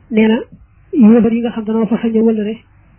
nee na yéefar yi nga xam danoo fa sañ a wëllëre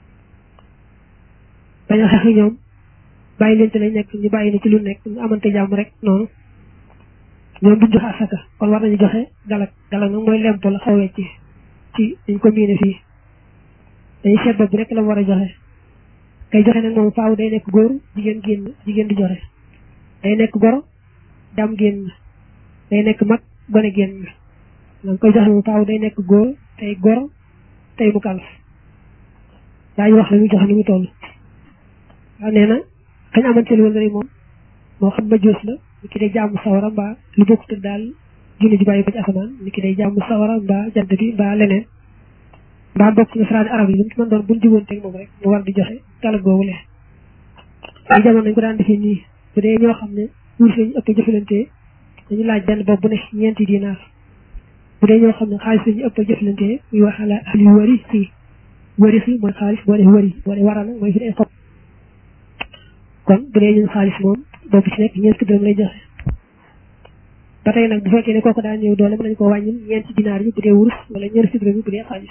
bañ a xeex ak ñoom bàyyi leen ci lañ nekk ñu bàyyi ne ci lu nekk ñu amante jàmm rek noonu ñoom duñ joxe asaka kon war nañu joxe galak galak nag mooy lempo la xaw a wecci ci dañ ko miine fii dañuy seet bopp bi rek la war a joxe kay joxe nag moom faaw day nekk góor jigéen génn jigéen di joxe day nekk goro jàmm génn day nekk mag gone génn da nga koy joxe moom faaw day nekk góor tey goro tey mu kalf daañu wax la muy joxe ni mu toll waaw nee na kañ amante lu wëllëre moom moo xam ma joos la ni ki day jàmm sawara mbaa lu bokkut daal junne ji bàyyi ko ci asamaan ni ki day jàmm sawara mbaa jant bi mbaa leneen mbaa bokk na saraani arab yi lu mu ci mën doon buñ jubanteeg moom rek mu war di joxe talag googu le ay jamono nañ ko daan defee nii bu dee ñoo xam ne wurus lañu ëpp jëfalante dañu laaj benn bopp bu ne ñeenti dinaar bu dee ñoo xam ne xaalis lañu ëpp jëfalante muy wax ala ali wari si wari si mooy xaalis boo dee wari boo dee warana mooy fi ay xob kon bu dee ñun xaalis moom boobu ci nekk ñeenti dërëm lay joxe ba tey nag bu fekkee ne kooku daa ñëw doole mën nañu ko wàññil ñeenti dinaar yi bu dee wurus wala ñeenti dërëm yi bu dee xaalis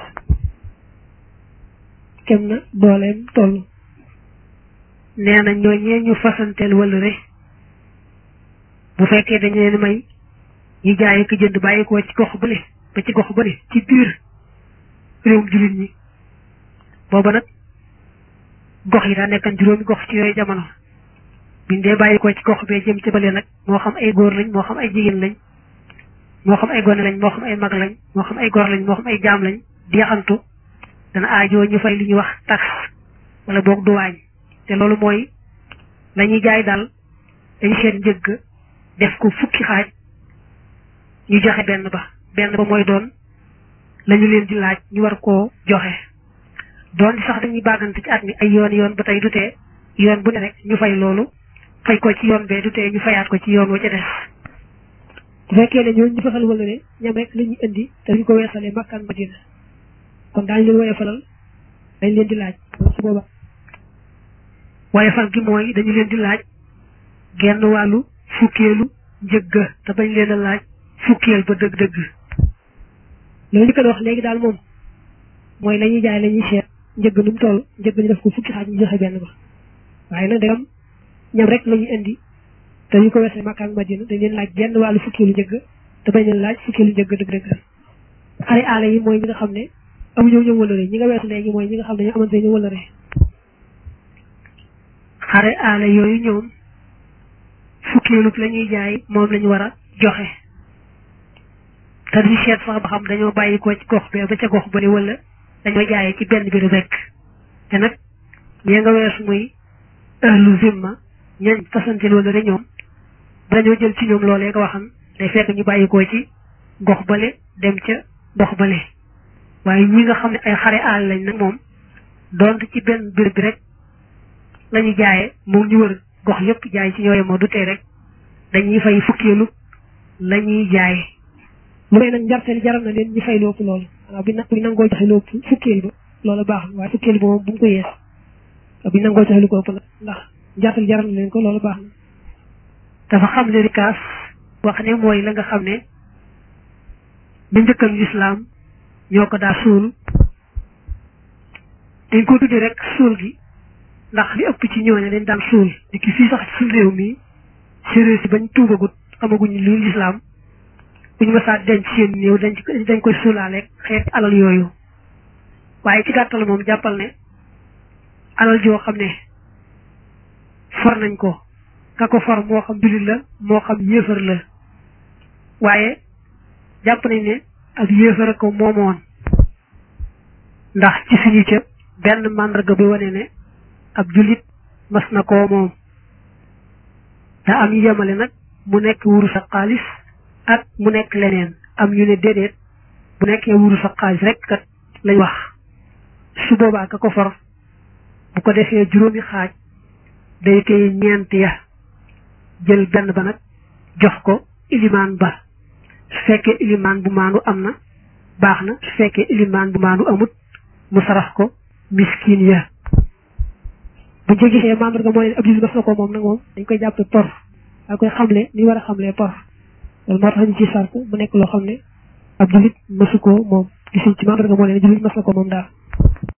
kem na dooleem toll nee na ñooñee ñu fasanteel wëllëre bu fekkee dañu leen may ñu jaay ko jënd bàyyi ko ci gox bu ne ba ci gox bu ne ci biir réewum jullit ñi booba nag gox yi daa nekkan juróomi gox ci yooyu jamono biñ dee bàyyi ko ci gox bee jëm ci bële nag moo xam ay góor lañ moo xam ay jigéen lañ moo xam ay gone lañ moo xam ay mag lañ moo xam ay gor lañ moo xam ay jaam lañ di yaxantu dana aajoo ñu fay li ñuy wax taxe wala boog duwaañ te loolu mooy la ñuy jaay daal dañu seet njëgg def ko fukki xaaj ñu joxe benn ba benn ba mooy doon la ñu leen di laaj ñu war koo joxe doon di sax dañuy bàggante ci at mi ay yoon yoon ba tey du tee yoon bu ne rek ñu fay loolu fay ko ci yoon bee du tee ñu fayaat ko ci yoon wa ca des bu fekkee ne ñooñu ñu fasal wëllëre ñam rek la ñuy indi te duñ ko weesalee makkaan madina kon daañu leen woye falal dañ leen di laaj su booba waaye fal gi mooy dañu leen di laaj genn wàllu fukkeelu njëgga te bañ leen a laaj fukkeel ba dëgg-dëgg loolu ñu ko wax léegi daal moom mooy la ñuy jaay la ñuy seet njëgg nu mu toll njëgg ñu def ko fukki xaaj ñu joxe benn ba waaye nag dagam ñam rek la ñuy indi te ñu ko weesee Makka ak Madina dañ leen laaj genn wàllu fukkeelu njëgg te bañ leen laaj fukkeelu njëgg dëgg-dëgg xale aala yi mooy ñi nga xam ne amuñu ñëw wëlëre ñi nga weesu léegi mooy ñi nga xam ne ñu amante ñu wëlëre xare aala yooyu ñoom fukkeelu la ñuy jaay moom lañu war a joxe te duñu seet sax ba xam dañoo bàyyi ko ci gox bee ba ca gox ba ne wala dañoo jaayee ci benn bi rek te nag ñee nga weesu muy ahlu zimma ñañ fasantil wala de ñoom dañoo jël ci ñoom loolee nga waxam day fekk ñu bàyyi ko ci gox bale dem ca gox bale waaye ñi nga xam ne ay xare aal lañ nag moom donte ci benn béréb bi rek lañu jaayee moom ñu wër gox yépp jaay ci ñooye moo du tee rek dañuy fay fukkeelu la ñuy jaay lu may nag njarteel jaral na leen ñu fay lu ëpp loolu waaw bi nag bu nangoo joxe lu ëpp fukkeel ba loolu baax na waaye fukkeel ba moom bu mu ko yees bi nangoo joxe lu ko ëpp nag ndax njarteel jaral na leen ko loolu baax na dafa xam ne rikaas wax ne mooy la nga xam ne ñu njëkkal lislaam ñoo ko daa suul dañ ko tuddi rek suul gi ndax li ëpp ci ñooñu dañ daan suul di ki fii sax ci suñu réew mi séeréer si bañ tuubagut xamaguñ luy lislaam buñu mësaa denc seen néew dañ dañ koy suulaaleeg xeet alal yooyu waaye ci gàttal moom jàppal ne alal joo xam ne for nañ ko ka ko for moo xam jullit la moo xam yéefar la waaye jàpp nañ ne ak yéefar a ko moomoon ndax ci suñu ca benn màndarga bi wane ne ab jullit mas na koo moom daa am ñu yemale nag mu nekk wurus ak xaalis ak mu nekk leneen am ñu ne déedéet bu nekkee wurus ak xaalis rek kat lañ wax su boobaa ka ko for bu ko defee juróomi xaaj day koy ñeent ya jël benn ba nag jox ko ilimaan ba su fekkee ilimaan bu maandu am na baax na su fekkee ilimaan bu maandu amut mu sarax ko miskin ya bu ñu gisee membre nga mooy ab jullit mas na ko moom nag moom dañ koy jàppe por daa koy xamle ni war a xamlee por loolu moo tax ñu ci sart mu nekk loo xam ne ab jullit masu ko moom gisuñ ci mandarga moo leen jullit mas na ko moom daal